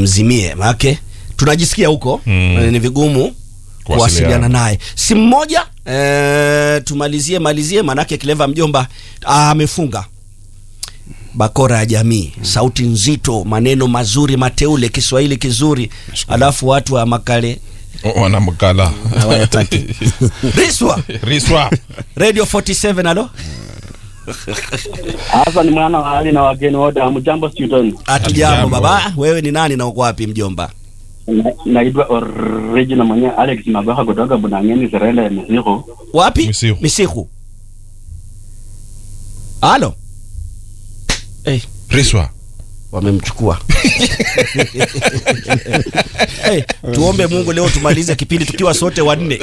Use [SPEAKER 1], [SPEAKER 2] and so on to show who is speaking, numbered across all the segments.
[SPEAKER 1] nimzimie maake tunajisikia huko
[SPEAKER 2] Mm.
[SPEAKER 1] ni vigumu
[SPEAKER 2] Kuwasiliana.
[SPEAKER 1] kuwasiliana naye simu moja e, tumalizie malizie manake Clever mjomba ah, amefunga bakora ya jamii sauti nzito maneno mazuri mateule kiswahili kizuri alafu watu wa makale
[SPEAKER 2] O- wanamkala
[SPEAKER 1] hawayataki riswa
[SPEAKER 2] riswa
[SPEAKER 1] radio 47 alo
[SPEAKER 3] Hasa ni mwana wa hali na wageni wote, hamjambo student.
[SPEAKER 1] hatujambo
[SPEAKER 2] Hatujambo.
[SPEAKER 1] baba wewe ni nani na uko wapi mjomba
[SPEAKER 3] Na- Naitwa original mwenye Alex Mabaha kutoka Bunangeni, Serenda ya Misiku.
[SPEAKER 1] wapi
[SPEAKER 2] Misihu.
[SPEAKER 1] misiku halo hey,
[SPEAKER 2] riswa
[SPEAKER 1] wamemchukua hey, tuombe mungu leo tumalize kipindi tukiwa sote wanne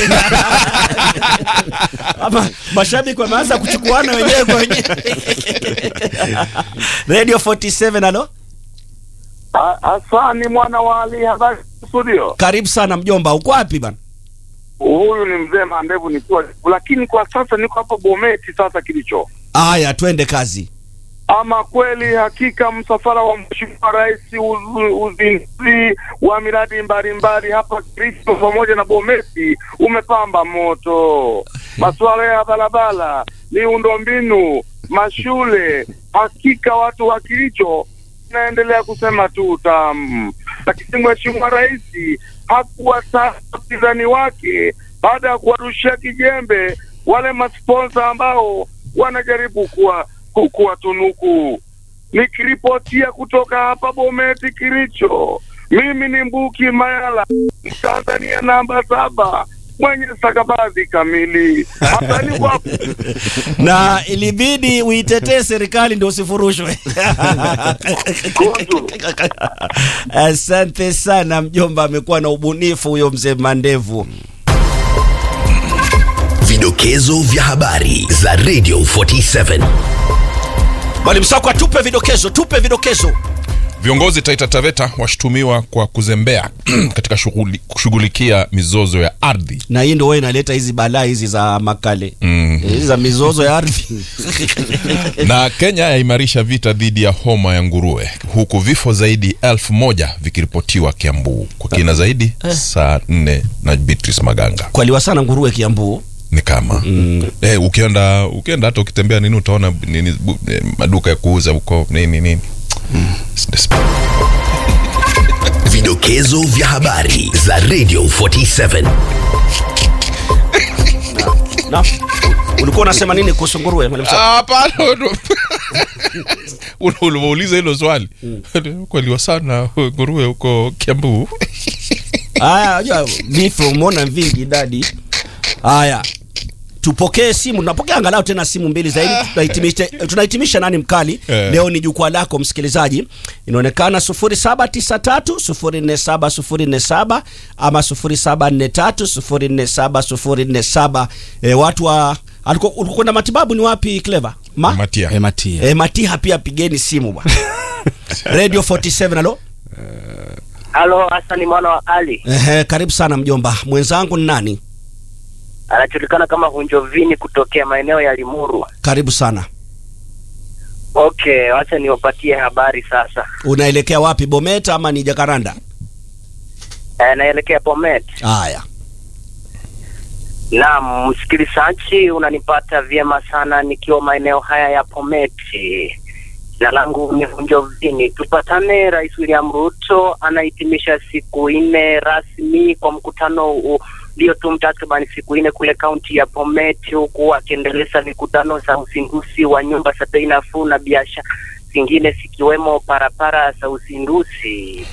[SPEAKER 1] ama mashabiki wameanza kuchukuana wenyewe kwa wenyewe radio 47 alo
[SPEAKER 4] Hasani mwana wa Ali, habari studio.
[SPEAKER 1] karibu sana mjomba uko wapi bana
[SPEAKER 4] Huyu ni mzee Mandevu nikiwa, lakini kwa sasa niko hapa Bometi. Sasa kilicho
[SPEAKER 1] aya twende kazi
[SPEAKER 4] ama kweli, hakika msafara wa Mheshimiwa Rais, uzu- uzinduzi wa miradi mbalimbali hapa Kristo pamoja na Bometi umepamba moto. Masuala ya barabara, miundombinu, mashule, hakika watu wa Kilicho naendelea kusema tu tam, lakini Mheshimiwa Rais hakuwa sana wapinzani wake baada ya kuwarushia kijembe wale masponsa ambao wanajaribu kuwa ku- kuwatunuku. Nikiripotia kutoka hapa Bometi Kiricho, mimi ni Mbuki Mayala, Tanzania namba saba mwenye stakabadhi kamili. Asante kwa
[SPEAKER 1] na ilibidi uitetee serikali ndio usifurushwe
[SPEAKER 4] Kundu.
[SPEAKER 1] asante sana mjomba amekuwa na ubunifu huyo mzee mandevu
[SPEAKER 5] Vidokezo vya habari za Radio 47.
[SPEAKER 1] mwalimu sako tupe vidokezo tupe vidokezo
[SPEAKER 2] viongozi taita taveta washutumiwa kwa kuzembea katika shughuli- kushughulikia mizozo ya ardhi
[SPEAKER 1] na hii ndo wewe inaleta hizi balaa hizi za makale
[SPEAKER 2] Mm.
[SPEAKER 1] hizi za mizozo ya ardhi
[SPEAKER 2] na kenya yaimarisha vita dhidi ya homa ya nguruwe huku vifo zaidi elfu moja vikiripotiwa kiambu kwa kina zaidi saa nne na beatrice maganga
[SPEAKER 1] kwaliwa sana nguruwe kiambuu
[SPEAKER 2] ni kama mm. eh, ukienda ukienda hata ukitembea nini utaona nini bu, eh, maduka ya kuuza huko nini nini
[SPEAKER 5] Vidokezo vya habari za Radio 47.
[SPEAKER 1] na ulikuwa unasema nini kuhusu nguruwe mwalimu Sako?
[SPEAKER 2] hapana Ul- ulivyouliza hilo swali kweliwa sana nguruwe huko kiambu
[SPEAKER 1] haya unajua vifo umeona vingi idadi haya tupokee simu tunapokea angalau tena simu mbili zaidi tunahitimisha, tunahitimisha nani mkali
[SPEAKER 2] Eh.
[SPEAKER 1] leo ni jukwaa lako msikilizaji inaonekana 0793047047 ama 0743047047 e, watu wa alikuwa ulikuwa kwenda matibabu ni wapi clever ma
[SPEAKER 2] matia
[SPEAKER 6] ematia
[SPEAKER 1] e, matiha pia pigeni simu bwana radio 47 alo
[SPEAKER 7] Halo, Hasani mwana wa Ali,
[SPEAKER 1] Ehe, karibu sana mjomba mwenzangu ni nani
[SPEAKER 7] anajulikana kama Hunjovini kutokea maeneo ya Limuru.
[SPEAKER 1] karibu sana
[SPEAKER 7] Okay, wacha niwapatie habari sasa.
[SPEAKER 1] unaelekea wapi bometa ama ni jakaranda
[SPEAKER 7] E, naelekea Bomet.
[SPEAKER 1] haya
[SPEAKER 7] Naam, msikilizaji, unanipata vyema sana nikiwa maeneo haya ya Pometi. Jina langu ni Hunjovini. Tupatane. Rais William Ruto anahitimisha siku nne rasmi kwa mkutano u- uliotum takriban siku nne kule kaunti ya Pometi, huku akiendeleza mikutano za uzinduzi wa nyumba za bei nafuu na biashara zingine zikiwemo parapara za uzinduzi.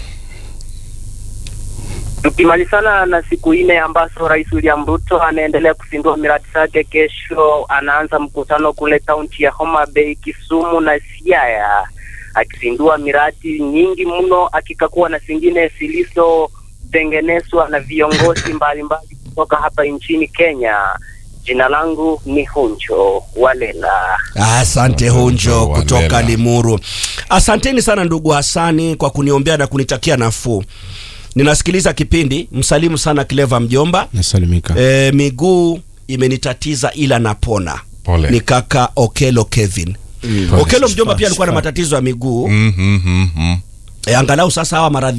[SPEAKER 7] Tukimalizana na siku nne ambazo Rais William Ruto anaendelea kuzindua miradi zake, kesho anaanza mkutano kule kaunti ya Homa Bay, Kisumu na Siaya, akizindua miradi nyingi mno, akikakua na zingine zilizotengenezwa na viongozi mbalimbali kutoka hapa nchini Kenya. Jina langu ni Hunjo Walela.
[SPEAKER 1] asante hunjo
[SPEAKER 2] Walela.
[SPEAKER 1] kutoka limuru asanteni sana ndugu hasani kwa kuniombea na kunitakia nafuu ninasikiliza kipindi msalimu sana cleva mjomba
[SPEAKER 6] nasalimika
[SPEAKER 1] e, miguu imenitatiza ila napona
[SPEAKER 2] Pole.
[SPEAKER 1] ni kaka okelo kevin
[SPEAKER 6] Pole.
[SPEAKER 1] okelo mjomba pia alikuwa na matatizo ya miguu
[SPEAKER 2] mm, mm, mm, mm.
[SPEAKER 1] e, angalau sasa hawa maradhi